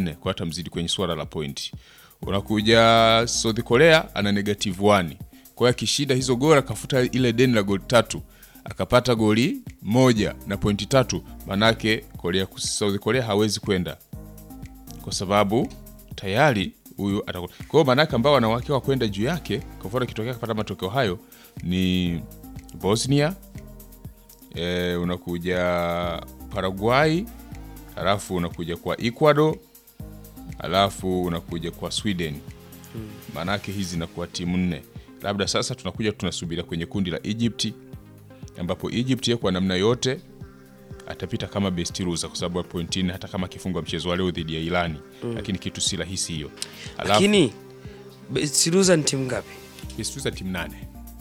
nne kwa hata mzidi kwenye swala la pointi. Unakuja South Korea ana negative 1 kwa hiyo akishinda hizo goli akafuta ile deni la goli tatu akapata goli moja na pointi tatu, manake Korea, South Korea hawezi kwenda kwa sababu tayari huyu atakuwa. Kwa hiyo manake ambao wanawake wa kwenda juu yake, kwa mfano kitokea kupata matokeo hayo ni Bosnia e, unakuja Paraguay, halafu unakuja kwa Ecuador, halafu unakuja kwa Sweden. Maanake hizi zinakuwa timu nne. Labda sasa tunakuja tunasubiria kwenye kundi la Egypt, ambapo Egypt yeye kwa namna yote atapita kama best loser kwa sababu ya pointi nne, hata kama akifungwa mchezo wa leo dhidi ya Irani, lakini kitu si rahisi hiyo. Halafu Lakini best loser ni timu ngapi? best loser timu nane.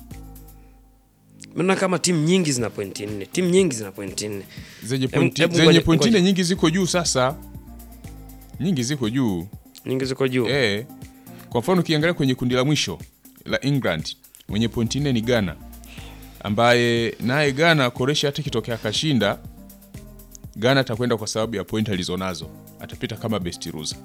Maana kama timu nyingi zina pointi nne, timu nyingi zina pointi nne. zenye Em- pointi em, zenye ngoja- pointi ngoja. nne nyingi ziko juu sasa, nyingi ziko juu Nyingi ziko juu. eh. Kwa mfano ukiangalia kwenye kundi la mwisho la England mwenye pointi nne ni Ghana, ambaye naye Ghana Koresha hata kitokea akashinda, Ghana atakwenda kwa sababu ya pointi alizonazo, atapita kama best loser.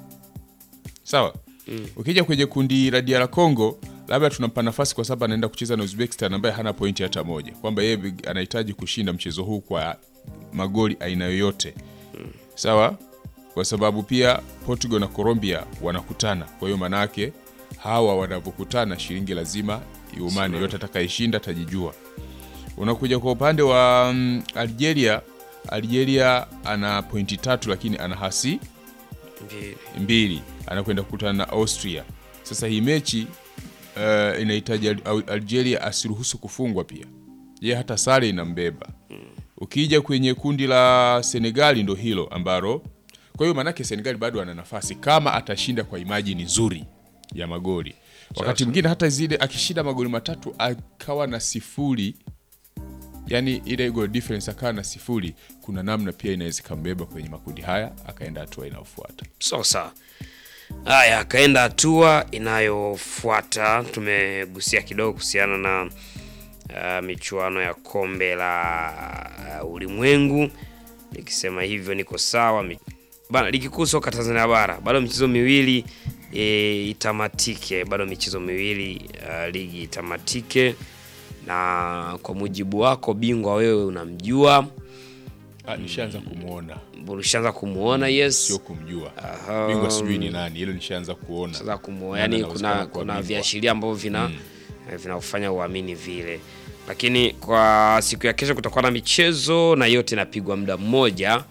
Sawa. Ukija kwenye kundi la DR Congo, labda tunampa nafasi kwa sababu anaenda kucheza na Uzbekistan ambaye hana pointi hata moja, kwamba yeye anahitaji kushinda mchezo huu kwa magoli aina yoyote. Sawa, kwa sababu pia Portugal na Colombia wanakutana. Kwa hiyo manake hawa wanavyokutana, shilingi lazima iumane, yote atakayeshinda atajijua. Unakuja kwa upande wa mm, Algeria. Algeria ana pointi tatu, lakini ana hasi Mbili. mbili anakwenda kukutana na Austria. Sasa hii mechi uh, inahitaji Al- Algeria asiruhusu kufungwa pia, ye hata sare inambeba. Ukija kwenye kundi la Senegali ndo hilo ambalo, kwa hiyo maanake Senegali bado ana nafasi kama atashinda kwa imajini nzuri ya magoli. Wakati mwingine hata zile akishinda magoli matatu akawa na sifuri yani ile goal difference akawa na sifuri, kuna namna pia inaweza ikambeba kwenye makundi haya akaenda hatua inayofuata. Sawa sawa. Haya, akaenda hatua inayofuata. Tumegusia kidogo kuhusiana na uh, michuano ya kombe la uh, ulimwengu. Nikisema hivyo niko sawa. Mi- Bana, ligi kuu soka Tanzania bara bado michezo miwili e, itamatike. Bado michezo miwili uh, ligi itamatike, na kwa mujibu wako bingwa wewe unamjua, Ah, nishaanza kumwona ulishaanza kumuona. Yes, sio kumjua Aha. bingwa sijui ni nani, hilo nishaanza kuona. sasa kumuona, Nani yani anawezekana kuna kuwa kuna bingwa. viashiria ambavyo vina eh, vinakufanya uamini vile, lakini kwa siku ya kesho kutakuwa na michezo na yote inapigwa muda mmoja.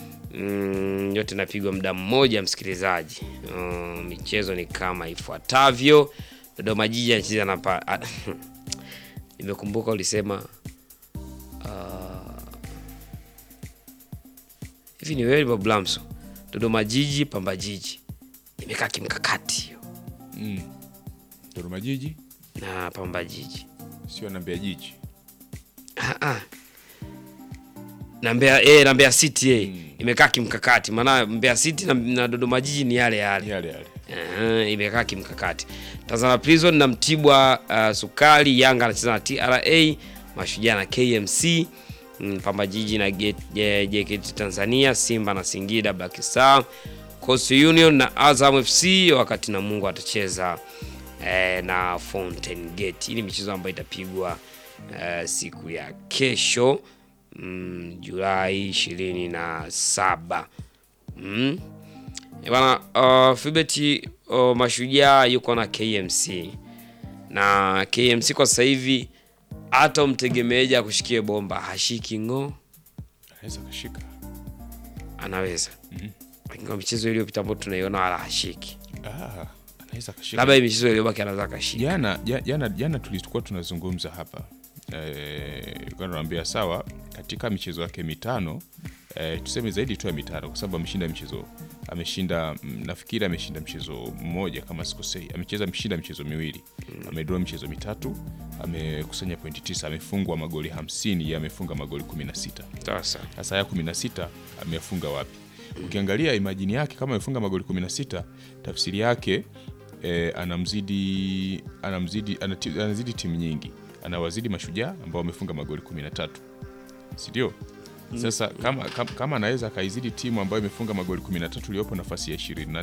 Mm, yote inapigwa muda mmoja msikilizaji. Mm, michezo ni kama ifuatavyo. Dodoma Jiji anacheza na pa... ah, nimekumbuka ulisema ah, hivi ni wewe Bob Lamso. Dodoma Jiji Pamba Jiji imekaa kimkakati hiyo Dodoma Jiji na Pamba Jiji sio na Mbeya Jiji. Ah, ah. na Mbeya eh, na Mbeya City eh, imekaa kimkakati, maana Mbeya City na, na Dodoma Jiji ni yale yale. Yale yale. Aha, imekaa kimkakati. Tanzania Prison na Mtibwa uh, Sukari, Yanga anacheza na TRA, Mashujaa na KMC, mm, Pamba Jiji na Get- Je- JKT Tanzania, Simba na Singida Black Star, Coastal Union na Azam FC, wakati na Mungu atacheza eh, na Fountain Gate. Hii ni michezo ambayo itapigwa eh, siku ya kesho mm, Julai ishirini na saba mm. Eh, Bana uh, Fibeti uh, Mashujaa yuko na KMC na KMC kwa sasa hivi hata umtegemeeja akushikie bomba hashiki ng'o, Anaweza kashika. anaweza lakini kwa michezo iliyopita ambayo tunaiona wala hashiki, Ah, anaweza kashika. labda hii michezo iliyobaki anaweza akashika. Jana ja- jana jana tulikuwa tunazungumza hapa eh, kwa naambia sawa, katika michezo yake mitano eh, tuseme zaidi tu ya mitano, kwa sababu ameshinda michezo ameshinda mm, nafikiri ameshinda mchezo mmoja kama sikosei, amecheza ameshinda michezo miwili amedraw michezo mitatu, amekusanya pointi tisa, amefungwa magoli hamsini, yeye amefunga magoli 16. Sasa Sasa haya 16 amefunga wapi? Ukiangalia imajini yake kama amefunga magoli 16, tafsiri yake eh, anamzidi anamzidi anati- anazidi timu nyingi, anawazidi Mashujaa ambao wamefunga magoli 13, si ndio? Sasa kama, kama, kama anaweza akaizidi timu ambayo imefunga magoli 13 iliyopo nafasi ya 20